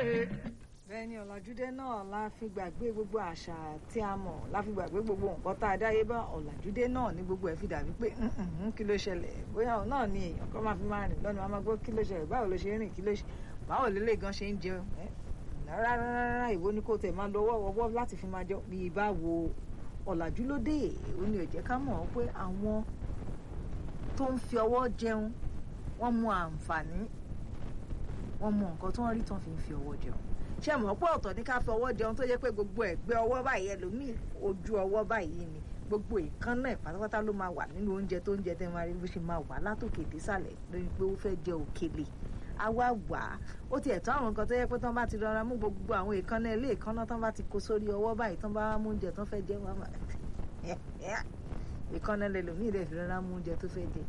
bẹ́ẹ̀ ni ọ̀làjúdé náà la fi gbàgbé gbogbo àṣà tí a mọ̀ la fi gbàgbé gbogbo nǹkan tá a dáyé bá ọ̀làjúdé náà ní gbogbo ẹ̀ fi dàbí pé kí ló ṣẹlẹ̀ bóyá òun náà ni èèyàn kan máa fi máa rìn lọ́nà máa gbọ́ kí ló ṣẹlẹ̀ báwo ló ṣe rìn kí ló ṣe báwo lélẹ̀ gan ṣe ń jẹun rárá rárá ìwo ni kò tẹ̀ máa lọ wọ́wọ́ láti fi máa jọ bí ibà wo ọ̀làjú ló dé ó ní ó jẹ́ ká mọ̀ pé àwọn tó ń fi ọwọ́ jẹun wọ́n mú àǹfààní wọ́n mú nǹkan tó ń rí tán fi ń fi ọwọ́ jẹun ṣé mọ̀ pé ọ̀tọ̀ ní ká fi ọwọ́ jẹun tó yẹ pé gbogbo ẹ̀gbẹ́ ọwọ́ báyìí ẹlòmíì ojú ọwọ́ báyìí ni gbogbo ìkànnà pátápátá ló máa wà nínú oúnjẹ tó ń jẹ tẹ́ máa rí bó ṣe máa wà látòkè désàlẹ̀ lórí pé ó fẹ́ jẹ òkèlè àwa wà á ó ti ẹ̀tọ́ àwọn nǹkan tó yẹ pé tán bá ti rọra mú gbogbo àwọn ìkànnà ilé ìkànnà tán bá ti kó sórí ọwọ́ báyìí tán bá mú oúnjẹ tán fẹ́ jẹ wọn ìkànnà lẹlòmíì rẹ̀ fi rọra mú oúnjẹ tó fẹ́ jẹ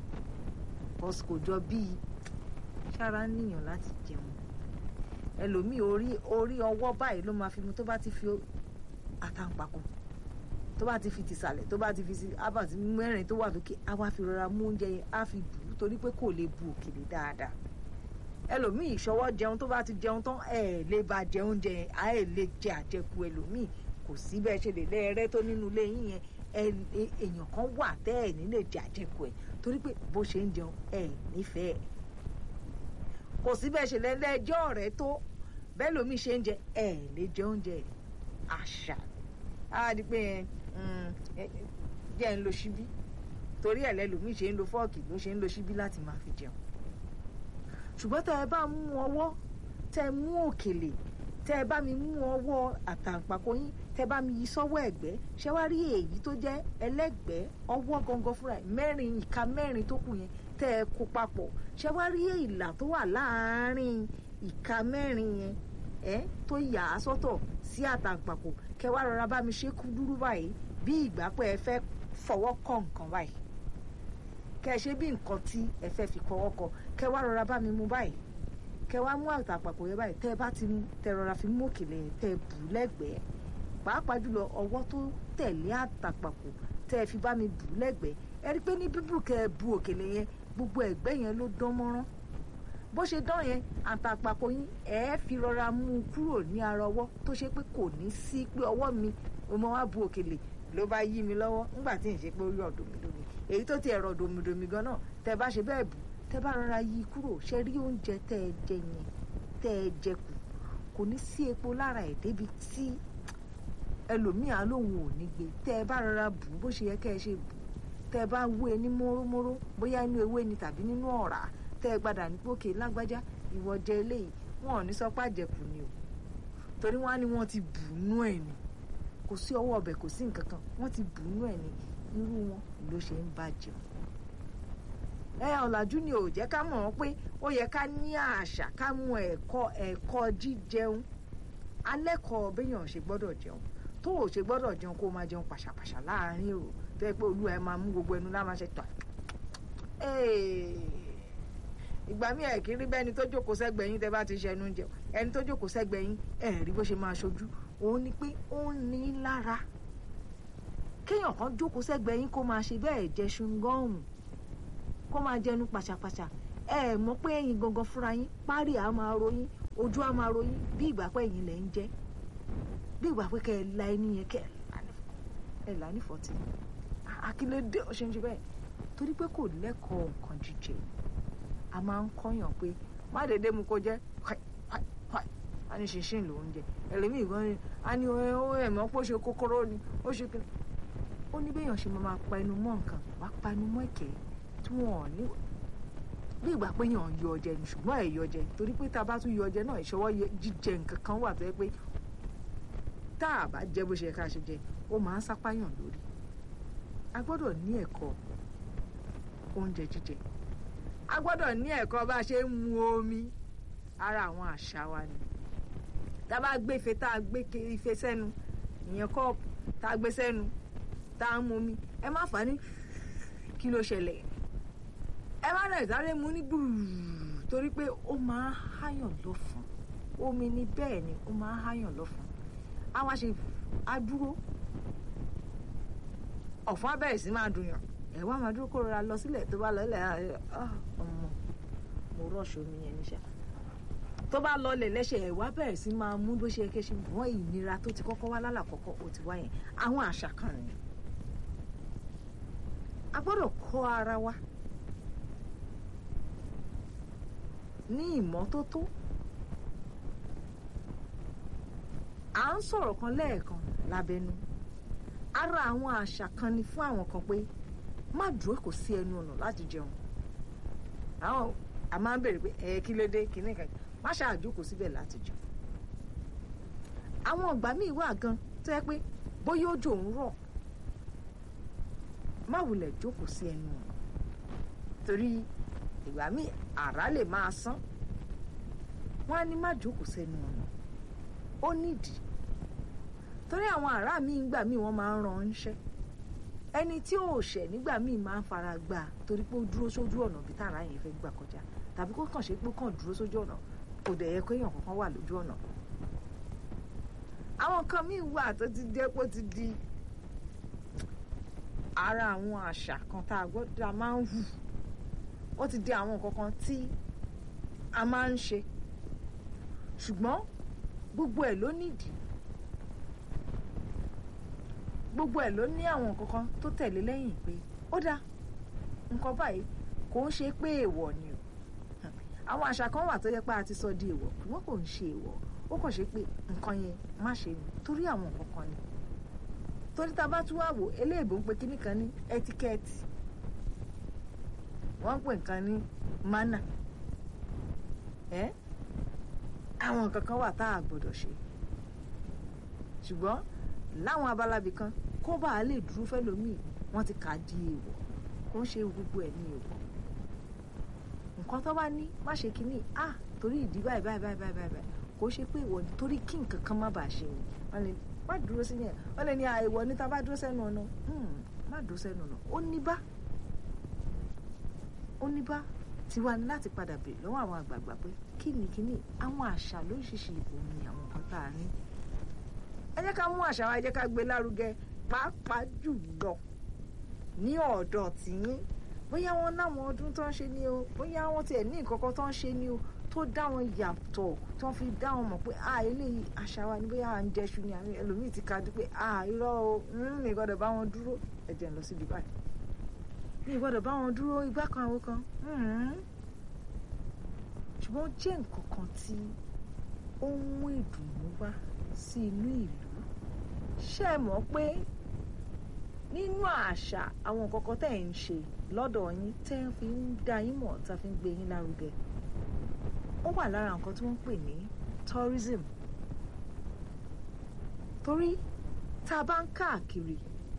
kò jọ bíi sára níyàn láti jẹun ẹlòmíì orí orí ọwọ́ báyìí ló máa fi mu tó bá ti fi àtàǹpàkò tó bá ti fi tìsàlẹ̀ tó bá ti fi abàtì mẹ́rin tó wà lókè á wá fi rọra mú oúnjẹ yẹn á fi bù ú torí pé kò lè bu òkèlè dáadáa ẹlòmíì ìṣọwọ́ jẹun tó bá ti jẹun tán ẹ̀ lè ba jẹ oúnjẹ yẹn á ẹ̀ lè jẹ àjẹkù ẹlòmíì kò sí bẹ́ẹ̀ ṣe lè lẹ́ẹ̀rẹ́ tó nínú ilé yín yẹn èèyàn kan wà tẹ́ ẹ̀ ní lè jẹ àjẹkù ẹ̀ torí pé bó ṣe ń jẹun ẹ̀ nífẹ̀ẹ́ kò sí bẹ́ẹ̀ ṣe lẹ́lẹ́jọ́ rẹ̀ tó bẹ́ẹ̀ lómi ṣe ń jẹ ẹ̀ lè jẹ oúnjẹ àṣà á di pé jẹ́ ń lo ṣíbí torí ẹ̀ lẹ́lòmí ṣe ń lo fọ́ọ̀kì ló ṣe ń lo ṣíbí láti máa fi jẹun ṣùgbọ́n tẹ́ ẹ bá mú ọwọ́ tẹ́ ẹ mú òkèlè tẹ́ ẹ bá mi mú ọwọ́ àtàǹpàkò yín tẹ́ ẹ bá mi yí sọ́wọ́ ẹ̀gbẹ́ ṣé wá rí èyí tó jẹ́ ẹlẹ́gbẹ́ ọwọ́ gangan fúnra ẹ̀ mẹ́rin ìka mẹ́rin tó kù yẹn tẹ́ ẹ kó papọ̀ ṣé wá rí ìlà tó wà láàárín ìka mẹ́rin yẹn ẹ tó yà á sọ́tọ̀ sí àtàǹpàkò kẹ wá rọra bá mi ṣe kú dúró báyìí bí ìgbà pé ẹ fẹ́ fọwọ́ kọ nǹkan báyìí kẹ ṣe bí nǹkan tí ẹ fẹ́ fi kọwọ́ kọ kẹ wá rọra bá mi mú báyìí kẹ wá mú àtàǹpàkò yẹn báyìí tẹ ẹ bá ti mú tẹ rọra fi mú òkèlè yẹn tẹ ẹ bù lẹ́gbẹ̀ẹ́ pàápàá jùlọ ọwọ́ tó tẹ̀lé àtàǹpàkò tẹ ẹ fi bá mi bù lẹ́gbẹ̀ẹ́ ẹ rí pé ní bíbù kẹ ẹ bu òkèlè yẹn gbogbo ẹ̀gbẹ́ yẹn ló dán mọ́rán bó ṣe dán yẹn àtàpàkò yín ẹ fi rọra mú un kúrò ní ara ọwọ́ tó ṣe pé kò ní sí pé ọwọ́ mi mo máa wá bu òkèlè ló bá yí mi lọ́wọ́ nígbà tí n ṣe pé ó yọ̀ dòmídòmí èyí tó ti ẹ̀rọ dòmídòmí gan náà tẹ bá ṣe bẹ́ẹ̀ bù tẹ bá rọra yí kúrò ṣe rí oúnjẹ tẹ ẹ jẹ yẹn tẹ ẹ jẹ kù kò ní sí epo lára ẹ̀ débi tí ẹlòmíà lòun ò ní gbé tẹ ẹ bá rọra bù bó ṣe yẹ kẹ ẹ ṣe bù tẹ ẹ bá wé ní mórómóró bóyá inú ewé ni tàbí nínú ọ̀rá tẹ ẹ gbadà ní pókè lágbájá ìwọ jẹ eléyìí wọn ò ní sọ pé àjẹkù ni o torí wọn á ní wọn ti bù nú ẹ ni kò sí ọwọ́ ọbẹ̀ kò sí nǹkan kan wọ́n ti bù nú ẹ ni irú wọn ló ṣe ń bàjẹ́ ẹ ọ̀làjú ni ò jẹ́ ká mọ̀ ọ́n pé ó yẹ ká ní àṣà ká mú ẹ̀kọ́ ẹ̀kọ́ jíjẹun alẹ́kọ̀ọ́ béèyàn ṣe gbọ́dọ̀ jẹun tó ò ṣe gbọ́dọ̀ jẹun kó máa jẹun pàṣàpàṣà láàárín èrò tó yẹ pé olúwa ẹ máa mú gbogbo ẹnu lá máa ṣe tọ̀ ìgbà míì ẹ̀ kí rí bẹ́ni tó jókòó sẹ́gbẹ̀ẹ́ yín tẹ́ bá ti ṣẹnu jẹun ẹni tó jókòó sẹ́gbẹ̀ẹ́ yín ẹ̀ rí bó ṣe máa ṣojú òun ni pé ó ń ní lára kéèyàn kan jókòó sẹ́gbẹ̀ẹ́ yín kó máa ṣe bẹ́ẹ̀ jẹ ṣùngọ́ọ̀mù kó máa jẹnu pàṣàpàṣà ẹ mọ̀ pé ẹ̀yin gangan fúnra yín párí á máa ròyìn ojú á máa ròyìn bí ìgbà pé ẹ̀yin lẹ̀ ń jẹ bí ìgbà pé kẹ́ ẹ la ẹni yẹn kẹ́ ẹ là ní fọ́tì akílédé ó ṣe ń ṣe bẹ́ẹ̀ torí pé kò lẹ́kọ̀ọ́ nǹkan jíjẹ a máa ń kọ́yàn pé má dédé mu kó jẹ́ a ní ṣinṣin ló ń jẹ ẹlẹ́mìí gan ni a ní ó ẹ̀mọ́ pé ó ṣe kókóró ni ó ṣe kí ó ní béèyàn ṣe máa pa ẹnu mọ́ nǹkan wá pa ẹnu mọ́ ẹ̀kẹ́ tí wọ́n ní bí ìgbà pé yàn yọ ọjẹ ni ṣùgbọ́n ẹ̀ yọ ọjẹ torí pé tá a bá tún yọ ọjẹ náà ìṣọwọ́ jíjẹ nǹkan kan wà tó yẹ pé tá a bá jẹ bó ṣe yẹ ká ṣe jẹ ó máa ń sápáyàn lórí a gbọ́dọ̀ ní ẹ̀kọ́ oúnjẹ jíjẹ a gbọ́dọ̀ ní ẹ̀kọ́ bá a ṣe ń mu omi ara àwọn àṣà wa ni tá a bá gbé ife tá a gbé ife sẹ́nu ìyẹn kọ́ọ̀pù tá a gbé sẹ́nu tá a ń mu omi ẹ má fà á ní kí ló ṣẹlẹ̀ ẹ má rẹ̀ sáré mu ní gbùrù torí pé ó máa ń háyàn lọ́fun omi ni bẹ́ẹ̀ ni ó máa ń háyàn lọ́fun á wá ṣe á dúró ọ̀fun abẹ́rẹ́ sí máa dùn yàn ẹ̀ wá máa dúró kó rọra lọ sílẹ̀ tó bá lọ ilẹ̀ ọmọ mo rọ̀ṣọ̀ omi yẹn níṣẹ́ tó bá lọlẹ̀ lẹ́sẹ̀ ẹ̀ wá bẹ̀rẹ̀ sí máa mú bó ṣe ké ṣe wọ́n ìnira tó ti kọ́kọ́ wá lálàkọ́kọ́ ó ti wá yẹn àwọn àṣà kan nìyẹn a gbọ́dọ̀ kọ́ ara wa ní ìmọ́tótó à ń sọ̀rọ̀ kan lẹ́ẹ̀kan lábẹ́nu ara àwọn àṣà kan ni fún àwọn kan pé má dúró kò sí ẹnu ọ̀nà láti jẹun àwọn a máa ń bèrè pé ẹ kí ló dé kíní kan má ṣàjókòó síbẹ̀ láti jẹun àwọn ọgbà míì wà gan tó yẹ pé bóyá òjò ń rọ̀ má wulẹ̀ jókòó sí ẹnu ọ̀nà torí ìgbà míì àrá lè máa sán wọ́n á ní má jókòó sẹ́nu ọ̀nà ó nídìí torí àwọn àrá míì ńgbà míì wọ́n máa ń ran ńṣẹ́ ẹni tí ò ṣẹ̀ nígbà míì máa ń fara gbà á torí pé ó dúró sójú ọ̀nà bí tààrà yẹn fẹ́ gbà kọjá tàbí kó kàn ṣe pé ó kàn dúró sójú ọ̀nà kò dẹ̀ yẹ kó èèyàn kankan wà lójú ọ̀nà àwọn nǹkan míì wà tó ti jẹ́ pé ó ti di ara àwọn àṣà kan tá a gbọ́dọ̀ a máa ń hù ó ti di àwọn nǹkan kan tí a máa ń ṣe ṣùgbọ́n gbogbo ẹ̀ ló nídìí gbogbo ẹ̀ ló ní àwọn nǹkan kan tó tẹ̀lé lẹ́yìn pé ó dáa nǹkan báyìí kò ń ṣe pé èèwọ̀ ni o àwọn àṣà kan wà tó yẹ pé a ti sọ di èèwọ̀ ṣùgbọ́n kò ń ṣe èèwọ̀ ó kàn ṣe pé nǹkan yẹn má ṣe ni torí àwọn nǹkan kan ni torí tá a bá tún wá wò eléèbó ń pe kíní kan ní ẹtíkẹ́ẹ̀tì wọ́n ń pè nǹkan ní mánà ẹ́ àwọn nǹkan kan wà tá a gbọ́dọ̀ ṣe ṣùgbọ́n láwọn abalabi kan kó bá a lè dúró fẹ́lòmíì wọ́n ti kà á di èèwọ̀ kó ń ṣe gbogbo ẹ̀ ní èèwọ̀ nǹkan tó bá ní má ṣe kínní à torí ìdí báyìí báyìí báyìí báyìí báyìí kò ṣe pé ìwọ ni torí kí nǹkan kan má bàa ṣe ni wọ́n lè má dúró sí yẹn wọ́n lè ní àìwọ ní tá a bá dúró sẹ́nu ọ̀nà má dúró sẹ́nu ọ̀nà ó ní bá ó ní bá tiwa ní láti padà bèrè lọ́wọ́ àwọn àgbààgbà pé kí ni kíní àwọn àṣà lóríṣiríṣi òun ni àwọn nǹkan tá a ní ẹ jẹ́ ká mú àṣà wa ẹ jẹ́ ká gbé lárugẹ pàápàá jùlọ ní ọ̀dọ̀ tìyín bóyá wọ́n láwọn ọdún tó ń ṣe ni o bóyá wọ́n tiẹ̀ ní nǹkan kan tó ń ṣe ni o tó dá wọn yàtọ̀ tó fi dá wọn mọ̀ pé a eléyìí àṣà wa ni bóyá à ń jẹṣu ni àwọn ẹlòmíì ti ka dé pé a irọ́ o mi gbọ́dọ̀ bá wọn dúró ẹ jẹ́ n lọ síbi báyìí mi gbọ́dọ̀ bá wọn dúró igbá kan àwọn kan ṣùgbọ́n ó jẹ́ nǹkan kan tí ó ń mú ìdùnnú wá sí inú ìlú ṣé ẹ mọ̀ pé nínú àṣà àwọn nǹkan kan tẹ̀ ń ṣe lọ́dọ̀ yín tẹ́ ń fi ń dá yín mọ̀ tá a fi ń gbé yín lárugẹ ó wà lára nǹkan tí wọ́n ń pè ní tourism torí tá a bá ń káàkiri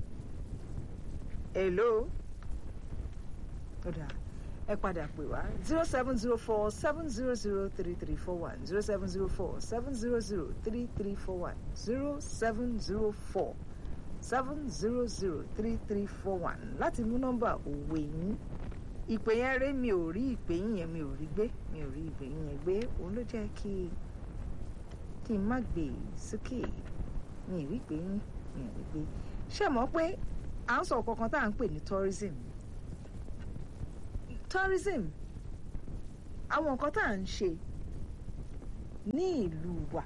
hello ó dáa ẹ padà pè wá zero seven zero four seven zero zero three three four one zero seven zero four seven zero zero three three four one zero seven zero four seven zero zero three three four one láti mú nọ́mbà òwe yín ìpè yẹn ré mi ò rí ìpè yín yẹn mi ò rí gbé mi ò rí ìpè yín yẹn gbé òun ló jẹ́ kí kí n má gbé sókè mi ò rí ìpè yín mi ò rí gbé ṣé mọ̀ pé à ń sọ kankan tá à ń pè ní tourism tourism àwọn nǹkan tá à ń ṣe ní ìlú wa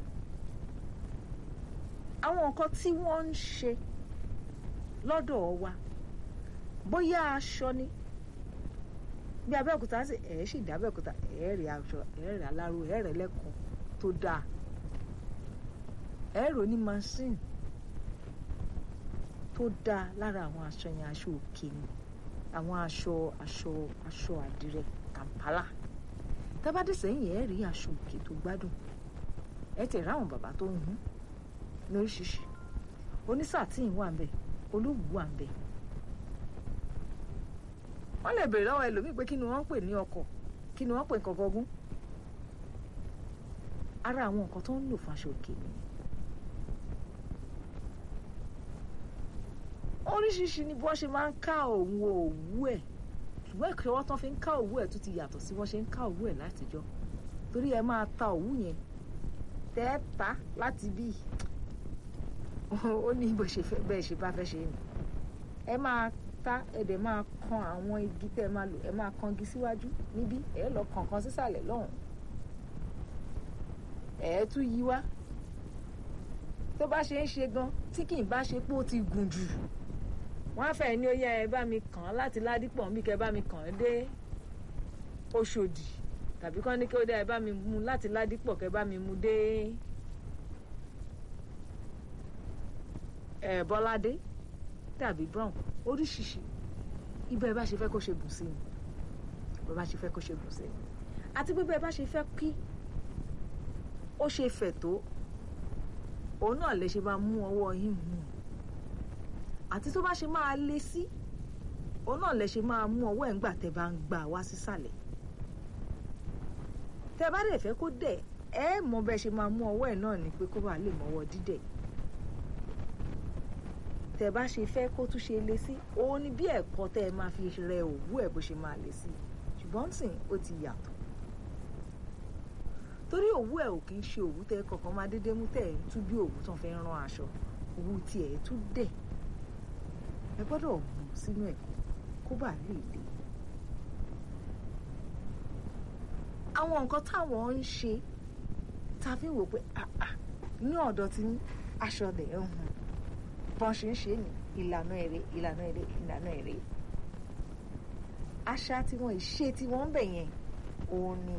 àwọn nǹkan tí wọ́n ń ṣe lọ́dọ̀ wa bóyá aṣọ ni bí abẹ́òkúta ṣe ẹ̀ sì dá abẹ́òkúta ẹ̀ rí aṣọ ẹ̀ rí aláró ẹ̀ rẹ̀ lẹ́kọ̀ọ́ tó dáa ẹ̀ rò ní machine tó dáa lára àwọn aṣọ yẹn aṣọ òkè ni àwọn aṣọ aṣọ aṣọ àdìrẹ Kampala tábàdé sẹ́yìn ẹ̀ rí aṣọ òkè tó gbádùn ẹ̀ tẹ̀ ráwọn bàbá tó ń hun lóríṣiríṣi onísàtìyìn wà ń bẹ olówù wà ń bẹ wọ́n lè béèrè lọ́wọ́ ẹlòmíì pé kí ni wọ́n ń pè ní ọkọ̀ kí ni wọ́n ń pè nǹkan gọgún ara àwọn nǹkan tó ń lò fún aṣọ òkè nìyẹn oríṣiríṣi ni bí wọ́n ṣe máa ń ká òun òwú ẹ̀ ṣùgbọ́n ìkẹwọ́ tán fi ń ká òwú ẹ̀ tún ti yàtọ̀ sí wọ́n ṣe ń ká òwú ẹ̀ látijọ́ torí ẹ máa ta òwú yẹn tẹ́ẹ̀ta láti bí ó ní bó ṣe fẹ́ bẹ́ẹ̀ ṣe bá fẹ́ ṣe ni ẹ máa ta ẹ dẹ̀ máa kan àwọn igi tẹ́ ẹ máa lò ẹ máa kan igi síwájú níbí ẹ lọ kàn kan sísàlẹ̀ lọ́hùn ẹ̀ tún yí wá tó bá ṣe ń ṣe gan tí kì í bá ṣe pé ó ti gùn jù wọ́n á fẹ́ ní ó yẹ ẹ bá mi kàn án láti ládìpọ̀ bí kẹ́ bá mi kàn án dé Òṣòdì tàbí kán ní kí ó dé ẹ bá mi mú láti ládìpọ̀ kẹ́ bá mi mú dé ẹ Bọ́ládé tàbí brown oríṣiríṣi ibẹ̀ bá ṣe fẹ́ kó ṣe gùn sí ni bẹ́ẹ̀ bá ṣe fẹ́ kó ṣe gùn sí ni àti pé bẹ́ẹ̀ bá ṣe fẹ́ kí ó ṣe fẹ̀ tó òun náà lè ṣe máa mú ọwọ́ yín mú un àti tó bá ṣe máa lé sí òun náà lè ṣe máa mú ọwọ́ ẹ̀ ńgbà tẹ́ bá ń gbà wá sísàlẹ̀ tẹ́ bá dẹ̀ fẹ́ kó dẹ̀ ẹ mọ bẹ́ẹ̀ ṣe máa mú ọwọ́ ẹ̀ náà ni pé kó bá lè mọ́wọ́ dídẹ̀ tẹ́ bá ṣe fẹ́ kó tún ṣe lé sí òun ni bí ẹ̀kọ́ tẹ́ ẹ máa fi rẹ òwú ẹ̀ bó ṣe máa lé sí ṣùgbọ́n sìn ó ti yàtọ̀ torí òwú ẹ̀ ò kì í ṣe òwú tẹ́ kọ̀ọ̀kan máa dédé mú tẹ́ ẹ̀ ń tú bí òwú tán fẹ́ rán aṣọ òwú tiẹ̀ tún dẹ̀ ẹ gbọ́dọ̀ mú sínú ẹ̀ kó bá lè dé. àwọn nǹkan táwọn ń ṣe ta fi ń wò pé ní ọ̀dọ̀ tí aṣọ lẹ̀ ń hùn bọ́n ṣe ń ṣe ní ìlànà èrè ìlànà èrè ìlànà èrè àṣà tiwọn ìṣe tiwọn ń bẹ̀ yẹn òun ni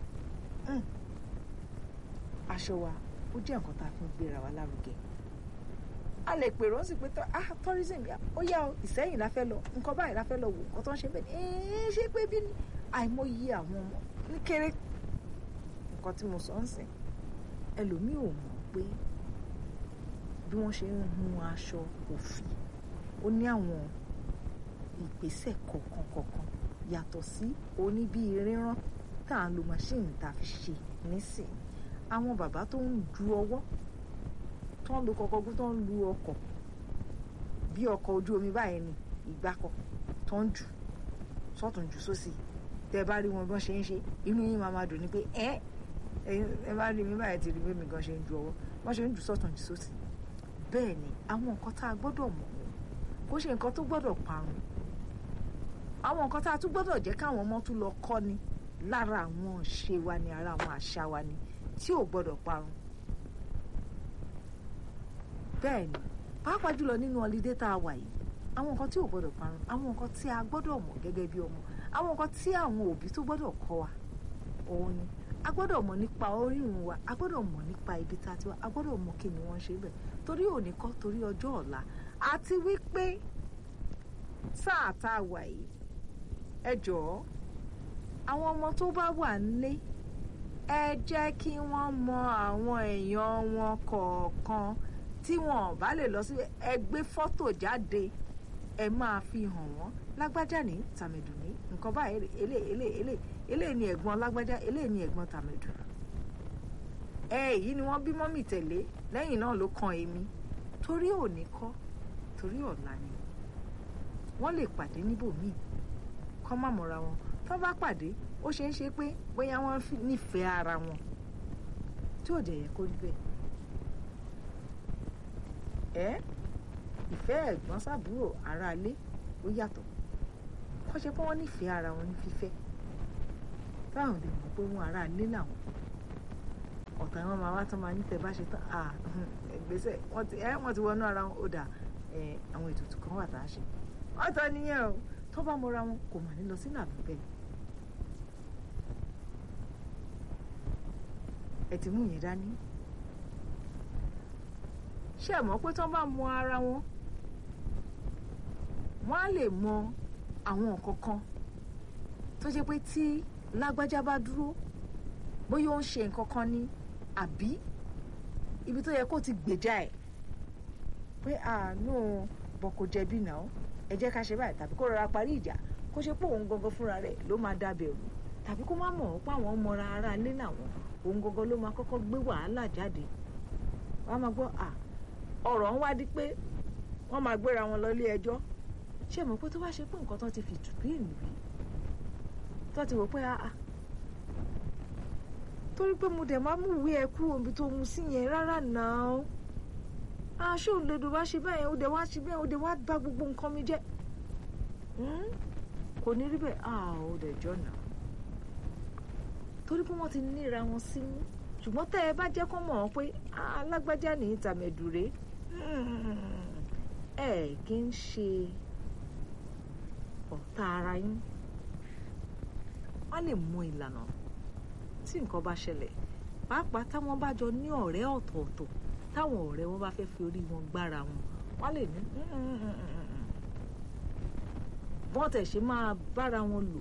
aṣọ wa ó jẹ́ nǹkan tá a fi ń gbéra wa lárugẹ a lè pèrò ó sì pé ah tourism yà ó yá o ìsẹ́yìn la fẹ́ lọ nǹkan báyìí la fẹ́ lọ wò nǹkan tó ń ṣe bẹ́ẹ̀ ni ẹ̀ẹ́n ṣé pé bí àìmọye àwọn ọmọ ní kéré nǹkan tí mo sọ ń sìn ẹlòmíì ò mọ̀ pé bí wọ́n ṣe ń hun aṣọ òfì ó ní àwọn ìgbésẹ̀ kọ̀ọ̀kan kọ̀ọ̀kan yàtọ̀ sí oní bíi rírán tá à ń lo máṣíìnì tá a fi ṣe nísìnyí àwọn bàbá tó ń du ọwọ́ tó ń lo kọkọgún tó ń lu ọkọ̀ bí ọkọ̀ ojú omi báyìí ni ìgbàkọ̀ tó ń jù sọ́tún jù sósì tẹ́ ẹ bá rí wọn bí wọ́n ṣe ń ṣe inú yín máa máa dùn ní pé ẹ ẹ bá rí mi báyìí ti rí bí mi gan ṣe ń ju ọwọ́ wọ́n ṣe ń jù sọ́tún jù sósì bẹ́ẹ̀ ni àwọn nǹkan tá a gbọ́dọ̀ mọ̀ kó ṣe nǹkan tó gbọ́dọ̀ parun àwọn nǹkan tá a tún gbọ́dọ̀ jẹ́ káwọn ọmọ tún lọ kọ́ ni lára àwọn ṣe wa ni ara àwọn àṣà wa ni tí ò gbọ́dọ̀ parun bẹ́ẹ̀ ni pàápàá jùlọ nínú ọlídé tá a wà yìí àwọn nǹkan tí ò gbọ́dọ̀ parun àwọn nǹkan tí a gbọ́dọ̀ mọ̀ gẹ́gẹ́ bí ọmọ àwọn nǹkan tí àwọn òbí tó gbọ́dọ̀ kọ́ wa òun ni a gbọ́dọ̀ mọ̀ nípa orírun wa a gbọ́dọ̀ mọ̀ nípa ibi tá a ti wá a gbọ́dọ̀ mọ̀ kí ni wọ́n ṣe bẹ̀ torí òní kọ́ torí ọjọ́ ọ̀la àti wípé sáà tá a wà yìí ẹ jọ̀ọ́ àwọn ọmọ tó bá wà nílé ẹ jẹ́ kí wọ́n mọ àwọn èèyàn wọn kọ̀ọ̀kan tí wọn ò bá lè lọ sí ẹ gbé fọ́tò jáde ẹ máa fi hàn wọ́n lágbájá ní tàmẹ̀dù ní nǹkan báyìí elé elé elé elé ni ẹ̀gbọ́n lágbájá elé ni ẹ̀gbọ́n tàmẹ̀dù ẹ èyí ni wọ́n bí mọ́mì tẹ̀lé lẹ́yìn náà ló kan èmi torí òní kọ́ torí ọ̀la ni wọ́n lè pàdé níbòmíì kọ́ má mọ̀ra wọn tó bá pàdé ó ṣeé ṣe pé bóyá wọ́n nífẹ̀ẹ́ ara wọn tí ò dẹ̀ yẹ kó rí bẹ́ẹ̀ ẹ́ ìfẹ́ ẹ̀gbọ́n sàbúrò aráalé ó yàtọ̀ kọ́ ṣe pé wọ́n nífẹ̀ẹ́ ara wọn ní fífẹ́ táwọn lè mọ̀ pé wọ́n aráalé làwọn ọ̀tá wọn máa wá tán máa nítẹ̀ bá ṣe tán ẹgbẹ́sẹ̀ wọ́n ti wọnú ara wọn ó dà àwọn ètùtù kan wà tá a ṣe ọ̀tọ̀ nìyẹn o tó bá mọra wọn kò mà ní lọ sínú àbí bẹ́ẹ̀ ẹ ti mú yẹn dání ṣé ẹ mọ̀ pé tó bá mọ ara wọn wọ́n á lè mọ àwọn nǹkan kan tó jẹ́ pé tí lágbájá bá dúró bóyá ó ń ṣe nǹkan kan ní àbí ibi tó yẹ kó ti gbèjà ẹ̀ pé àánú bọ̀ kò jẹ̀bi náà ẹ jẹ́ ká ṣe báyìí tàbí kó rọra parí ìjà kó ṣe pé òun gangan fúnra rẹ̀ ló máa dábẹ̀rù tàbí kó má mọ̀ pé àwọn mọra ara ilé làwọn òun gangan ló máa kọ́kọ́ gbé wàhálà jáde wọ́n á máa gbọ́ à ọ̀rọ̀ ń wá di pé wọ́n máa gbéra wọn lọ ilé ẹjọ́ ṣé mọ̀ pé tó bá ṣe pé nǹkan tó ti fi tùbí ìlú rí tó ti wò pé àá torí pé mo dẹ̀ máa mú ìwé ẹ kúrò níbi tó mu sí yẹn rárá náà aṣọ òǹdodo bá ṣe bẹ́ẹ̀ ó dẹ̀ wá ṣe bẹ́ẹ̀ ó dẹ̀ wá bà gbogbo nǹkan mi jẹ́ kò ní rí bẹ́ẹ̀ àá ó dẹ̀ jọ náà torí pé wọ́n ti níra wọn sínú ṣùgbọ́n tẹ́ ẹ bá jẹ́ kó mọ̀ ọ́ pé alágbájá ní ìtàmẹ̀dùrè ẹ kì í ṣe ọ̀tá ara yín wọ́n lè mú ìlànà tí nǹkan bá ṣẹlẹ̀ pàápàá táwọn bá jọ ní ọ̀rẹ́ ọ̀tọ̀ọ̀tọ̀ táwọn ọ̀rẹ́ wọn bá fẹ́ fi orí wọn gbára wọn wọ́n lè ní bọ́n tẹ̀ ṣe máa bára wọn lò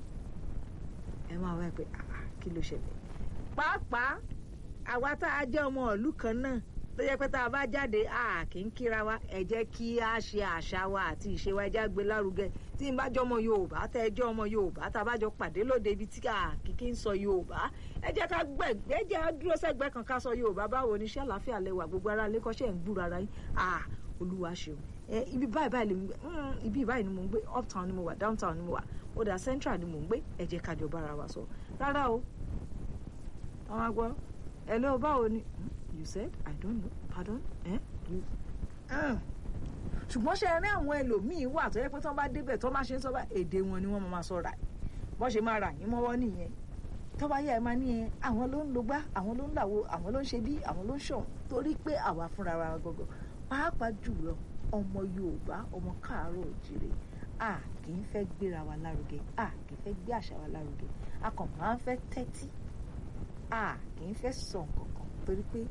ẹ máa wá pé kí ló ṣẹlẹ̀ pàápàá àwa tá a jẹ́ ọmọ ìlú kan náà tó yẹ pé tá a bá jáde a kì í kíra wa ẹ jẹ́ kí a ṣe àṣà wa àti ìṣe wa ẹ jẹ́ gbé lárugẹ tí n bá jọ ọmọ Yorùbá tẹ́ ẹ jẹ́ ọmọ Yorùbá tá a bá jọ pàdé lóde ibi tí a kìkì ń sọ Yorùbá ẹ jẹ́ ká gbẹ̀gbẹ́ jẹ́ á dúró sẹ́gbẹ́ kan ká sọ Yorùbá báwo ni iṣẹ́ àlàáfíà lẹ́wà gbogbo ara lé kọ́ṣẹ́ ń gbúra ara yín ah Olúwa ṣeun ẹ ibi báyìí báyìí lè gbé ibi báyìí ni mò ń gbé uptown ni mo wà downtown ni mo wà ó dà central ni mò ń gbé ẹ jẹ́ ká jọ bára wa sọ rárá o àwọn agbọ́ ẹ lọ báwo ni you said I don't know pardon eh? you ṣùgbọ́n ṣe rí àwọn ẹlòmíín wà tó yẹ pé tí wọ́n bá débẹ̀ tó máa ṣe ń sọ bá èdè wọn ni wọ́n máa sọ rà bọ́n ṣe máa rà yín mọ́wọ́ nìyẹn tó bá yẹ ẹ máa ní ẹ àwọn ló ń lo gbá àwọn ló ń làwo àwọn ló ń ṣe bí àwọn ló ń ṣọ̀hún torí pé àwa fúnra wa gọ́gọ́ pàápàá jùlọ ọmọ Yorùbá ọmọ káàárọ̀ òjìrè a kì í fẹ́ gbéra wa lárugẹ a kì í fẹ́ gbé àṣà wa lárugẹ a kàn máa ń fẹ́ tẹ́tí a kì í fẹ́ sọ nǹkan kan torí pé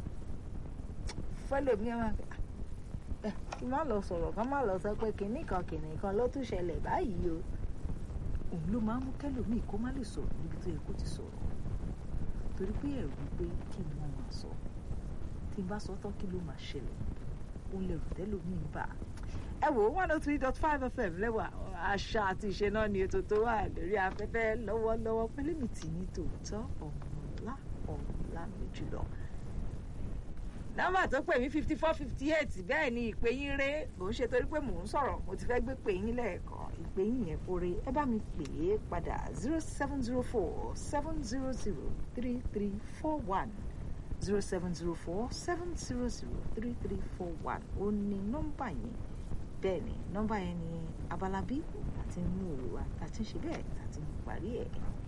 fẹ́lòmíì máa fẹ́ ẹ kí má lọ sọ̀rọ̀ ká má lọ sọ pé kinní kan kinní kan ló tún ṣẹlẹ̀ báyìí o òun ló máa ń mú kẹ́lòmíì kó má lè sọ̀rọ̀ níbi tó yẹ kó ti sọ̀rọ̀ torí pé ẹ̀rù pé kí ni wọ́n máa sọ tí n bá sọ tán kí ló máa ṣẹlẹ̀ òun lè rù tẹ́lòmíì bá ẹ wò ó one oh three dot five fm lẹ́wà àṣà àti ìṣe náà ni ètò tó wà lórí afẹ́fẹ́ lọ́wọ́lọ́wọ́ pẹ́lẹ́mì tì ní tòótọ́ ọ̀mọ̀lá ọ̀mọ̀lá mi jùlọ nọ́mbà tó pè mí fifty four fifty eight bẹ́ẹ̀ ni ìpè yín ré kò ń ṣe torí pé mò ń sọ̀rọ̀ mo ti fẹ́ gbé pè yín lẹ́ẹ̀kan ìpè yín yẹn kórè ẹ bá mi pè é padà zero seven zero four seven zero zero three three four one zero seven zero four seven zero zero three three four one ó ní nọ́mbà yẹn bẹ́ẹ̀ ni nọ́mbà yẹn ni abala bí àti mú òwe wa àti ṣe bẹ́ẹ̀ àti parí ẹ̀.